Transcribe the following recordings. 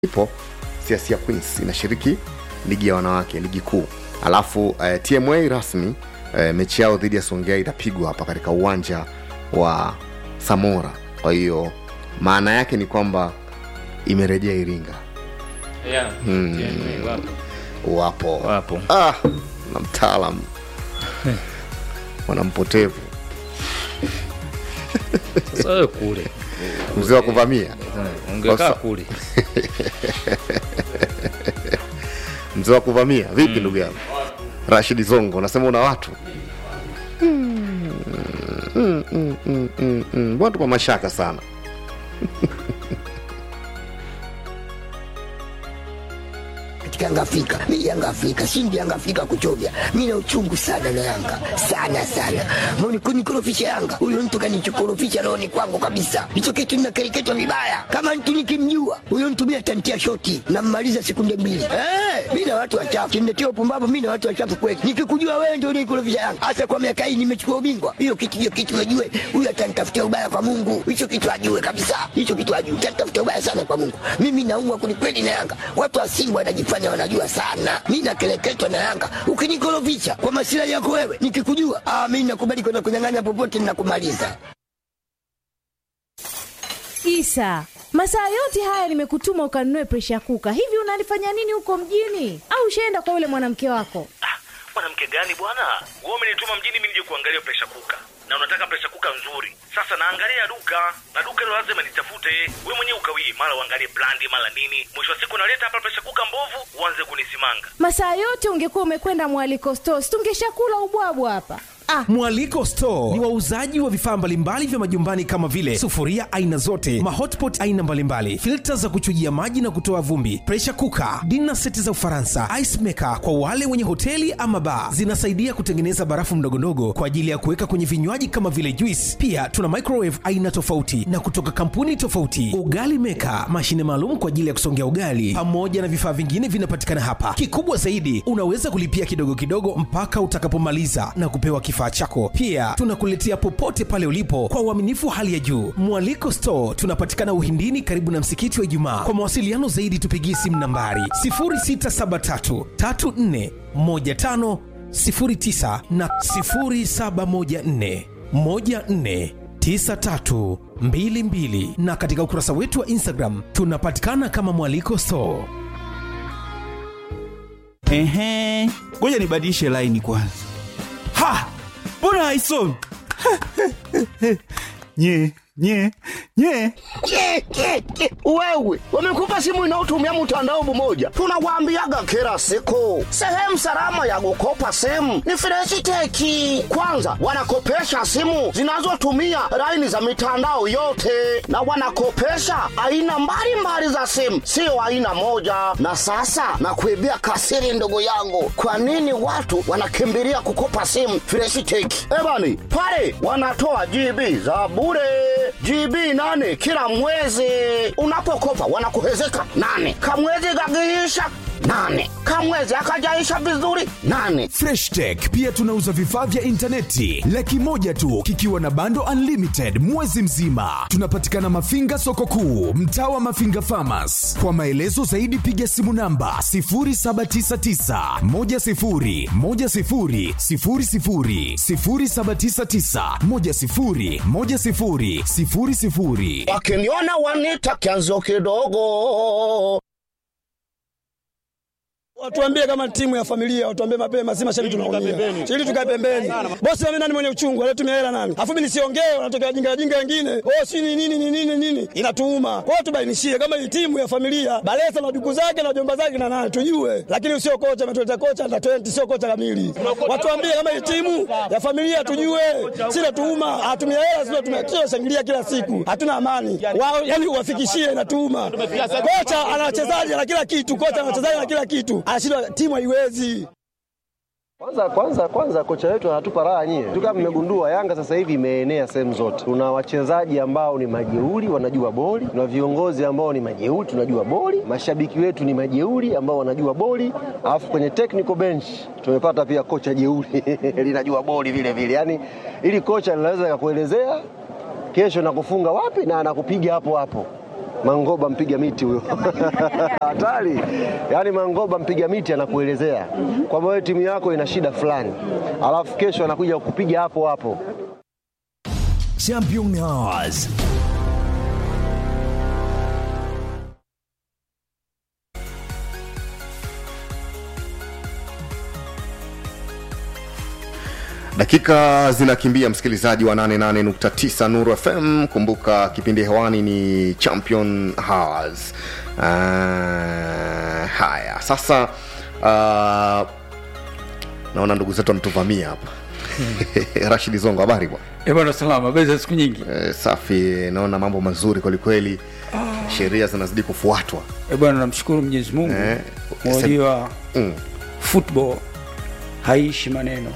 ipo Siasia Queens inashiriki ligi ya wanawake, ligi kuu. Alafu eh, TMA rasmi eh, mechi yao dhidi ya Songea itapigwa hapa katika uwanja wa Samora. Kwa hiyo maana yake ni kwamba imerejea Iringa, Yeah. TMA wapo. wapo Wapo. ah, na mtaalam mwanampotevu Sasa wewe kule. mzee wa kuvamia Eh, Ungekaa Sasa- kule. mzee wa kuvamia vipi ndugu yangu Rashid Zongo unasema una watu Mm, mm, mm, mm, mm, mm. mbona tupa mashaka sana katika Yanga Afrika. Mimi Yanga Afrika, shindi Yanga Afrika kuchovya. Mimi na uchungu sana na Yanga. Sana sana. Mbona kunikorofisha Yanga? Huyo mtu kanichokorofisha roho ni kwangu kabisa. Hicho kitu ninakereketwa vibaya. Kama mtu nikimjua, huyo mtu mimi atantia shoti na mmaliza sekunde mbili. Eh, mimi na watu wachafu. Kimletea upumbavu mimi na watu wachafu kweli. Nikikujua wewe ndio unikorofisha Yanga. Hasa kwa miaka hii nimechukua ubingwa. Hiyo kitu hiyo kitu najue. Huyo atanitafutia ubaya kwa Mungu. Hicho kitu ajue kabisa. Hicho kitu ajue. Atanitafutia ubaya sana kwa Mungu. Mimi naumwa kwelikweli na Yanga. Watu wa Simba wanajifanya wanajua sana. Mimi nakeleketwa na Yanga. Ukinikorofisha kwa masilahi yako wewe, nikikujua, ah, mimi nakubali kwenda kunyang'anya popote ninakumaliza. Isa, masaa yote haya nimekutuma ukanunue presha kuka. Hivi unalifanya nini huko mjini? Au ushaenda kwa yule mwanamke wako? Ah, mwanamke gani bwana? Wewe umenituma mjini mimi nije kuangalia presha kuka, na unataka presha kuka nzuri. Sasa naangalia duka na duka hilo lazima nitafute. Wewe mwenyewe ukawie, mara uangalie brandi, mara nini. Mwisho wa siku naleta hapa presha kuka mbovu, uanze kunisimanga. Masaa yote ungekuwa umekwenda mwaliko stores, tungeshakula ubwabwa hapa. Ah, Mwaliko Store ni wauzaji wa vifaa mbalimbali vya majumbani kama vile sufuria aina zote, mahotpot aina mbalimbali, filta za kuchujia maji na kutoa vumbi, pressure cooker, dinner seti za Ufaransa, ice maker kwa wale wenye hoteli ama bar. Zinasaidia kutengeneza barafu ndogondogo kwa ajili ya kuweka kwenye vinywaji kama vile juice. Pia tuna microwave aina tofauti na kutoka kampuni tofauti, ugali maker, mashine maalum kwa ajili ya kusongea ugali, pamoja na vifaa vingine vinapatikana hapa. Kikubwa zaidi, unaweza kulipia kidogo kidogo mpaka utakapomaliza na kupewa kifaa chako. Pia tunakuletea popote pale ulipo kwa uaminifu wa hali ya juu. Mwaliko Store tunapatikana Uhindini, karibu na msikiti wa Ijumaa. Kwa mawasiliano zaidi, tupigie simu nambari 0673 34 15 09 na 0714 14 9322 na katika ukurasa wetu wa Instagram tunapatikana kama Mwaliko Store. Ehe, ngoja nibadilishe laini kwanza. Ha, mbona haisomi? nye nye nye Ke, ke, ke. Wewe wamekupa simu inayotumia mtandao mmoja, tunawaambiaga kila siku, sehemu salama ya kukopa simu ni Freshiteki. Kwanza wanakopesha simu zinazotumia laini za mitandao yote, na wanakopesha aina mbalimbali za simu, sio aina moja. Na sasa nakuibia kasiri, ndugu yangu, kwa nini watu wanakimbilia kukopa simu Freshiteki? Ebani pale wanatoa GB za bure GB nane kila mwezi. Unapokopa wanakuhezeka nane, kamwezi kakiisha nane, kamwezi akajaisha vizuri nane. freshtech pia tunauza vifaa vya intaneti laki moja tu kikiwa na bando unlimited mwezi mzima tunapatikana mafinga soko kuu mtaa wa mafinga famas kwa maelezo zaidi piga simu namba 799 Wakiniona wanita kianzo kidogo. Watuambie kama timu ya familia, watuambie mapema, si mashabiki tunaumia. Ili tukae pembeni. Bosi mimi nani mwenye uchungu, alitumia hela nani? Afu mimi nisiongee, wanatokea wajinga wajinga wengine. Oh, si ni nini ni nini nini? Inatuuma. Kwa hiyo tubainishie kama hii timu ya familia, Balesa na duku zake na jomba zake na nani tujue. Lakini sio kocha ametuleta kocha na 20 sio kocha kamili. Watuambie kama hii timu ya familia tujue. Sina tuuma, hatumia hela sio tumia kila shangilia kila siku. Hatuna amani. Wao yani uwafikishie inatuuma. Kocha ana wachezaji na kila kitu, kocha ana wachezaji na kila kitu. Anashindwa timu haiwezi. Kwanza kwanza kwanza kocha wetu anatupa raha nyie. Tu kama mmegundua Yanga sasa hivi imeenea sehemu zote. Tuna wachezaji ambao ni majeuri wanajua boli, tuna viongozi ambao ni majeuri tunajua boli, mashabiki wetu ni majeuri ambao wanajua boli, alafu kwenye technical bench tumepata pia kocha jeuri linajua boli vile vile. Yaani ili kocha linaweza kukuelezea kesho nakufunga wapi na anakupiga hapo hapo. Mangoba mpiga miti huyo hatari. Yaani Mangoba mpiga miti anakuelezea kwamba wewe timu yako ina shida fulani, alafu kesho anakuja kukupiga hapo hapo. Championnats. dakika zinakimbia msikilizaji wa 88.9 nuru fm kumbuka kipindi hewani ni champion hours uh, haya sasa uh, naona ndugu zetu wametuvamia hapa rashidi zongo habari bwana Eh bwana salama, beza siku nyingi. Eh, safi naona mambo mazuri kwelikweli sheria zinazidi kufuatwa Eh bwana namshukuru Mwenyezi Mungu. Eh, Unajua mm. football haishi maneno.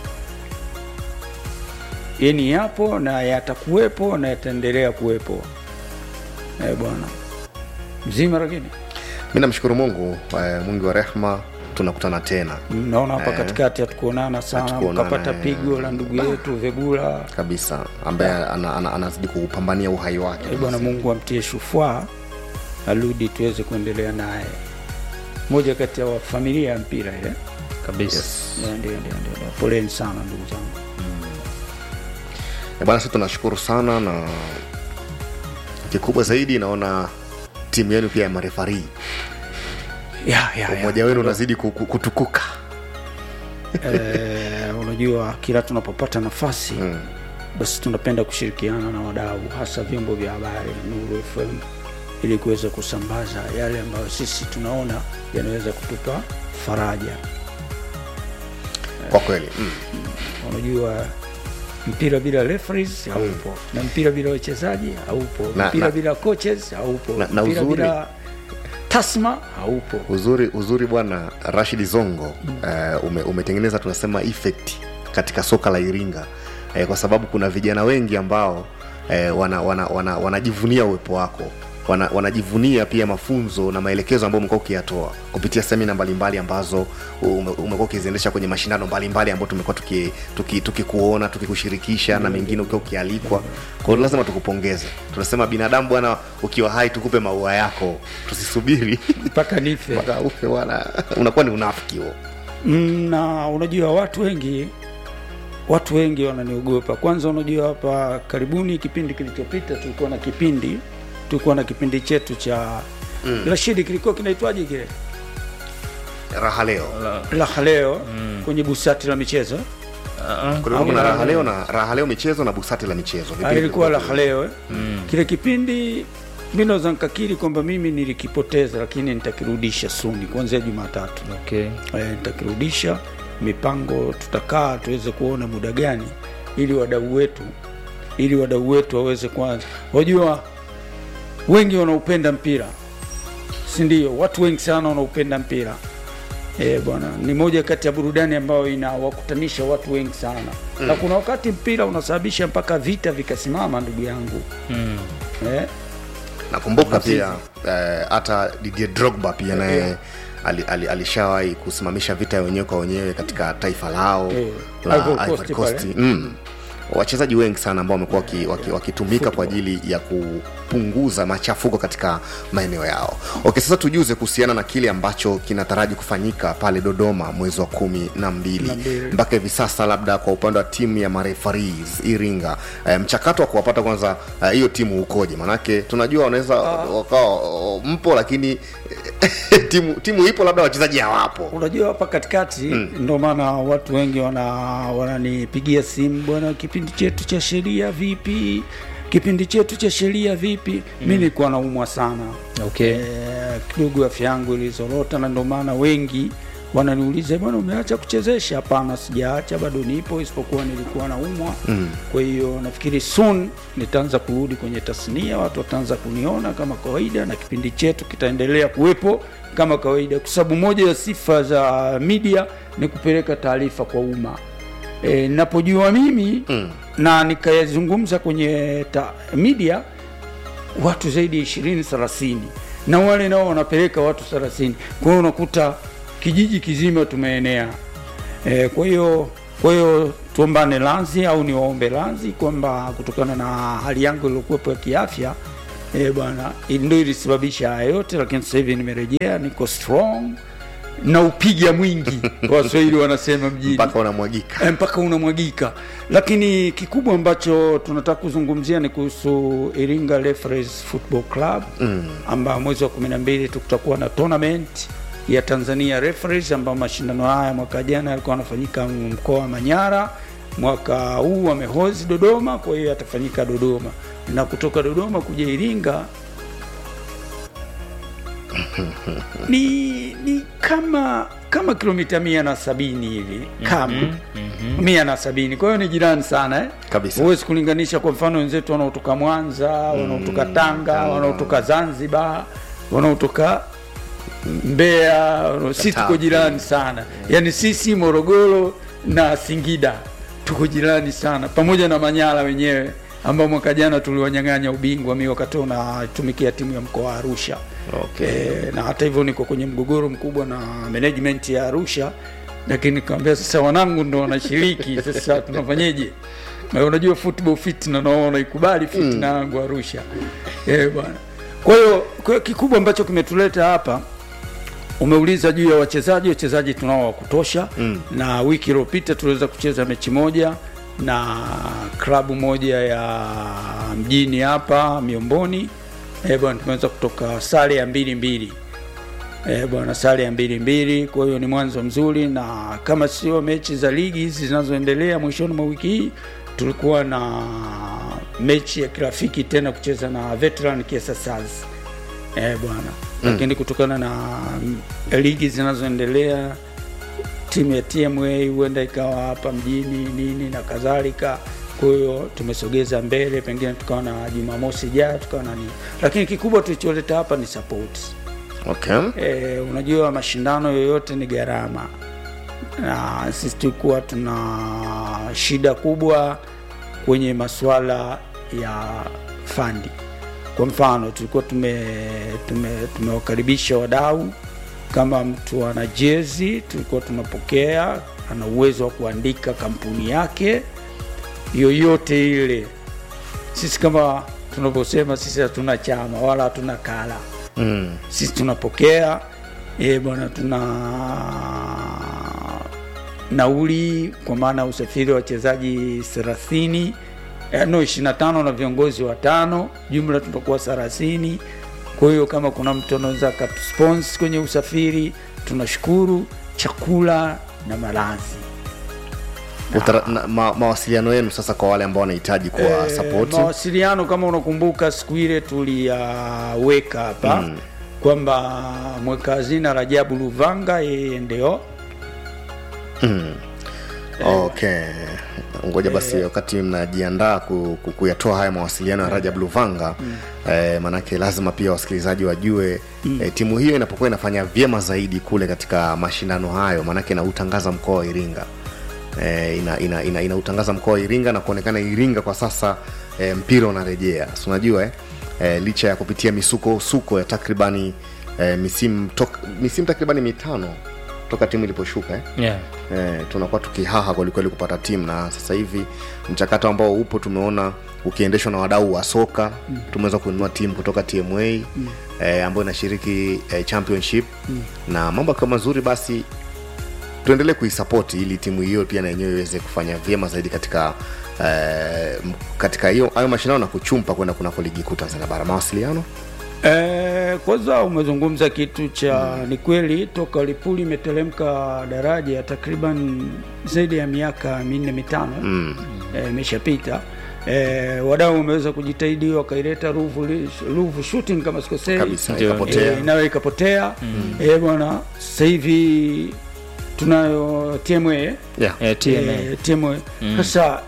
Yaani yapo na yatakuwepo na yataendelea kuwepo. Eh bwana. Mzima lakini. mi namshukuru mungu eh, mwingi wa rehma tunakutana tena Naona hapa Eh. katikati hatukuonana sana, Hatukuonana, ukapata eh. pigo la ndugu yetu Vegula. kabisa ambaye ana, ana, anazidi kupambania uhai wake Eh, Bwana Mungu amtie shufaa, arudi tuweze kuendelea naye. Moja kati ya wa- familia ya mpira ile kabisa. Ndio, ndio, ndio, ndio. Poleni sana ndugu zangu. Eh, bwana sisi tunashukuru sana na kikubwa zaidi naona timu yenu pia ya marefarii Ya, ya, ya. umoja wenu unazidi ku- ku- kutukuka Eh, unajua kila tunapopata nafasi basi tunapenda kushirikiana na wadau hasa vyombo vya habari Nuru FM ili kuweza kusambaza yale ambayo sisi tunaona yanaweza kutupa faraja. kwa kweli mm. Unajua mpira bila referees haupo na mpira bila wachezaji haupo Na- mpira na- bila coaches haupo Na- na mpira uzuri- bila tasma haupo uzuri uzuri bwana rashid zongo uh, ume, umetengeneza tunasema effect katika soka la iringa uh, kwa sababu kuna vijana wengi ambao uh, wanajivunia wana, wana, wanajivunia uwepo wako wana, wanajivunia pia mafunzo na maelekezo ambayo umekuwa ukiyatoa kupitia semina mbalimbali ambazo ume- umekuwa ukiziendesha kwenye mashindano mbalimbali ambayo tumekuwa tukikuona tuki, tuki tukikuona, tukikushirikisha na mengine ukiwa ukialikwa kwa hiyo lazima tukupongeze tunasema binadamu bwana ukiwa hai tukupe maua yako tusisubiri mpaka nife mpaka ufe wala unakuwa ni unafiki huo Mm, na unajua watu wengi watu wengi wananiogopa kwanza unajua hapa karibuni kipindi kilichopita tulikuwa na kipindi tulikuwa na kipindi chetu cha mm. rashidi kilikuwa kinaitwaje kile raha leo raha leo mm. kwenye busati la michezo kulikuwa kuna raha leo na raha leo michezo na busati la michezo Ah, Vipindi ilikuwa vilikuwa raha leo eh? Mm. kile kipindi mi naweza nikakiri kwamba mimi nilikipoteza lakini nitakirudisha suni kuanzia jumatatu okay. e, nitakirudisha mipango tutakaa tuweze kuona muda gani ili wadau wetu ili wadau wetu waweze kwanza wajua wengi wanaupenda mpira si ndio watu wengi sana wanaupenda mpira e, bwana ni moja kati ya burudani ambayo inawakutanisha watu wengi sana mm. na kuna wakati mpira unasababisha mpaka vita vikasimama ndugu yangu mm. eh? nakumbuka Nazizi. pia eh, hata Didier Drogba pia naye ali, ali, alishawahi kusimamisha vita ya wenyewe kwa wenyewe katika taifa lao Eh, la Ivory Coast Ivory Coast. pale. Mm. wachezaji wengi sana ambao wamekuwa waki- waki- wakitumika kwa ajili ya kupunguza machafuko katika maeneo yao okay sasa tujuze kuhusiana na kile ambacho kinataraji kufanyika pale dodoma mwezi wa kumi na mbili Na mbili. mpaka hivi sasa labda kwa upande wa timu ya marefaris iringa e, mchakato wa kuwapata kwanza eh, hiyo timu ukoje manake tunajua wanaweza wakawa oh, mpo lakini timu timu ipo labda wachezaji hawapo unajua hapa katikati mm. ndo maana watu wengi wana wananipigia simu bwana kipindi chetu cha sheria vipi kipindi chetu cha sheria vipi mm. mi nilikuwa naumwa sana okay. e, kidogo afya yangu ilizorota na ndo maana wengi wananiuliza bwana umeacha kuchezesha hapana sijaacha bado nipo isipokuwa nilikuwa naumwa Mm. kwa hiyo nafikiri soon nitaanza kurudi kwenye tasnia watu wataanza kuniona kama kawaida na kipindi chetu kitaendelea kuwepo kama kawaida kwa sababu moja ya sifa za media ni kupeleka taarifa kwa umma e, napojua mimi mm. na nikayazungumza kwenye ta, media watu zaidi ya ishirini thelathini na wale nao wanapeleka watu thelathini kwa hiyo unakuta kijiji kizima tumeenea e, kwa hiyo kwa hiyo tuombane lanzi au niwaombe lanzi kwamba kutokana na hali yangu iliyokuwepo ya kiafya e, bwana ndio ilisababisha haya yote, lakini sasa hivi nimerejea, niko strong na upiga mwingi waswahili wanasema mjini mpaka unamwagika Eh, mpaka unamwagika lakini kikubwa ambacho tunataka kuzungumzia ni kuhusu iringa Referees football club Mm. ambao mwezi wa 12 tutakuwa na tournament ya tanzania referees ambao mashindano haya mwaka jana yalikuwa yanafanyika mkoa wa manyara mwaka huu wamehozi dodoma kwa hiyo yatafanyika dodoma na kutoka dodoma kuja iringa ni, ni kama kama kilomita mia na sabini hivi kama mia na sabini kwa hiyo ni jirani sana eh? Kabisa. huwezi kulinganisha kwa mfano wenzetu wanaotoka mwanza wanaotoka tanga wanaotoka zanzibar wanaotoka mbeya si tuko jirani sana yaani sisi morogoro na singida tuko jirani sana pamoja na manyara wenyewe ambao mwaka jana tuliwanyang'anya ubingwa mi wakati unatumikia timu ya mkoa wa arusha okay. e, na hata hivyo niko kwenye mgogoro mkubwa na management ya arusha lakini nikamwambia sasa wanangu ndo wanashiriki sasa tunafanyeje Na unajua football fitna nao wanaikubali fitna yangu arusha eh bwana kwa hiyo kwa hiyo kikubwa ambacho kimetuleta hapa umeuliza juu ya wachezaji wachezaji tunao wa kutosha mm. na wiki iliyopita tuliweza kucheza mechi moja na klabu moja ya mjini hapa miomboni eh bwana tumeweza kutoka sare ya mbili mbili eh bwana sare ya mbili mbili kwa hiyo ni mwanzo mzuri na kama sio mechi za ligi hizi zinazoendelea mwishoni mwa wiki hii tulikuwa na mechi ya kirafiki tena kucheza na veteran Kiesa Stars eh bwana Mm. lakini kutokana na mm, ligi zinazoendelea timu ya TMA huenda ikawa hapa mjini nini na kadhalika kwa hiyo tumesogeza mbele pengine tukawa na jumamosi ijayo tukawa na nini lakini kikubwa tulicholeta hapa ni support okay. e, unajua mashindano yoyote ni gharama na sisi tulikuwa tuna shida kubwa kwenye masuala ya fandi kwa mfano tulikuwa tume tume tumewakaribisha wadau kama mtu ana jezi tulikuwa tunapokea ana uwezo wa kuandika kampuni yake yoyote ile sisi kama tunavyosema sisi hatuna chama wala hatuna kala mm. sisi tunapokea e, bwana tuna nauli kwa maana ya usafiri wa wachezaji thelathini eh, no ishiri na tano na viongozi watano jumla tutakuwa thelathini kwa hiyo kama kuna mtu anaweza akatuspons kwenye usafiri tunashukuru chakula na malazi Utara, na, ma, mawasiliano yenu sasa kwa wale ambao wanahitaji kuwa Eh, support mawasiliano kama unakumbuka siku ile tuliyaweka hapa Mm. kwamba mweka hazina Rajabu Luvanga yeye ndio mm. okay ngoja basi wakati mnajiandaa ku, ku, kuyatoa haya mawasiliano ya rajab luvanga mm. eh, manake lazima pia wasikilizaji wajue mm. eh, timu hiyo inapokuwa inafanya vyema zaidi kule katika mashindano hayo manake inautangaza mkoa wa iringa eh, inautangaza ina, ina, inautangaza mkoa wa iringa na kuonekana iringa kwa sasa eh, mpira unarejea si unajua eh? Eh, licha ya kupitia misuko suko ya takribani eh, misimu tok, misimu takribani mitano toka timu iliposhuka eh? yeah. eh, tunakuwa tukihaha kwelikweli kupata timu na sasa hivi mchakato ambao upo tumeona ukiendeshwa na wadau wa soka mm. tumeweza kununua timu kutoka tma mm. eh, ambayo inashiriki eh, championship mm. na mambo akiwa mazuri basi tuendelee kuisapoti ili timu hiyo pia na yenyewe iweze kufanya vyema zaidi katika eh, m- katika hiyo hayo mashindano na kuchumpa kwenda kunako ligi kuu tanzania bara mawasiliano E, kwanza umezungumza kitu cha mm. ni kweli toka Lipuli imeteremka daraja takriban zaidi ya miaka minne mitano mm. eh, imeshapita e, wadau wameweza kujitahidi wakaileta Ruvu, Ruvu shooting kama sikosei Kabisa, Ndio, ikapotea. Eh, nayo ikapotea mm. e, bwana sasa hivi tunayo TMA eh? yeah. Eh, TMA. Eh, TMA sasa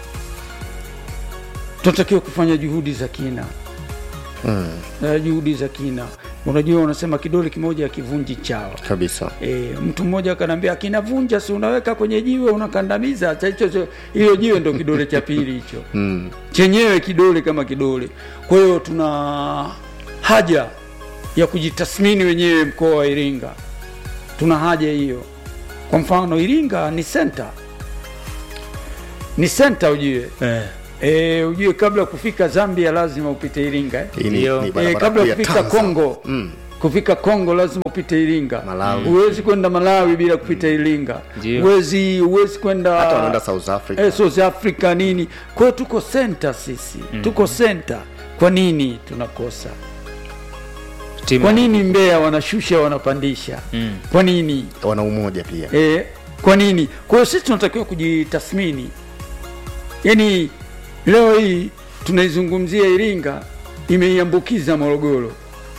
tunatakiwa kufanya juhudi za kina mm. na juhudi za kina unajua unasema kidole kimoja akivunji chawa kabisa e, mtu mmoja akanaambia akinavunja si unaweka kwenye jiwe unakandamiza Sasa hicho sio- hiyo jiwe ndo kidole cha pili hicho mm. chenyewe kidole kama kidole kwa hiyo tuna haja ya kujitathmini wenyewe mkoa wa iringa tuna haja hiyo kwa mfano iringa ni senta ni senta ujue Eh. e, ujue kabla ya kufika zambia lazima upite iringa eh? Hii ni- Ndio. ni e, barabara kabla kuu ya ya kufika Tanzania. kongo Mm. kufika kongo lazima upite iringa Malawi. huwezi kwenda malawi bila kupita iringa Ndio. huwezi huwezi kwenda hata wanaenda south africa eh, south africa nini kwa hiyo tuko center sisi mm. tuko center kwa nini tunakosa Timu- kwa nini mbeya wanashusha wanapandisha Mm. kwa nini wana umoja pia e, kwa nini kwa hiyo sisi tunatakiwa kujitathmini yaani leo hii tunaizungumzia iringa imeiambukiza morogoro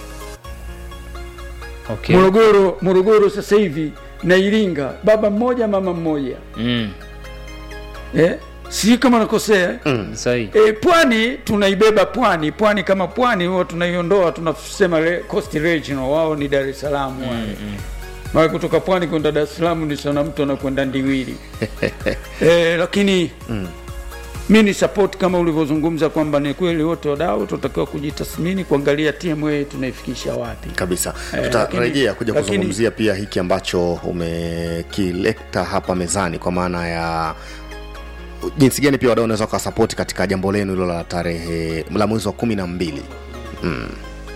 Okay. morogoro morogoro sasa hivi na iringa baba mmoja mama mmoja Mm. eh? sijui kama nakosea eh? Mm. Sahi. E, pwani tunaibeba pwani pwani kama pwani huwa tunaiondoa tunasema re, coast regional wao ni dar es salaam wale maana kutoka pwani kwenda dar es salaam ni sana mtu anakwenda ndiwili e, lakini Mm. mi ni support kama ulivyozungumza kwamba ni kweli wote wadau tunatakiwa kujitathmini kuangalia tma tunaifikisha wapi kabisa Eh, tutarejea lakini- kuja lakini- kuzungumzia pia hiki ambacho umekileta hapa mezani kwa maana ya jinsi gani pia wadau unaweza wakasapoti katika jambo lenu hilo la tarehe la mwezi wa kumi na mbili mm.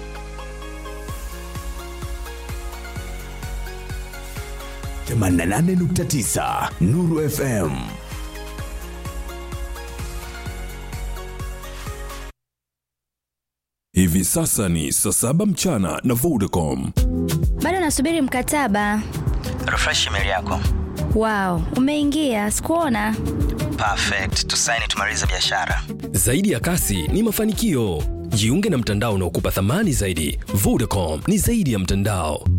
Nuru FM. Hivi sasa ni saa saba mchana na Vodacom. bado nasubiri mkataba refresh email yako wow umeingia sikuona perfect tusaini tumalize biashara Zaidi ya kasi ni mafanikio. Jiunge na mtandao unaokupa thamani zaidi. Vodacom ni zaidi ya mtandao.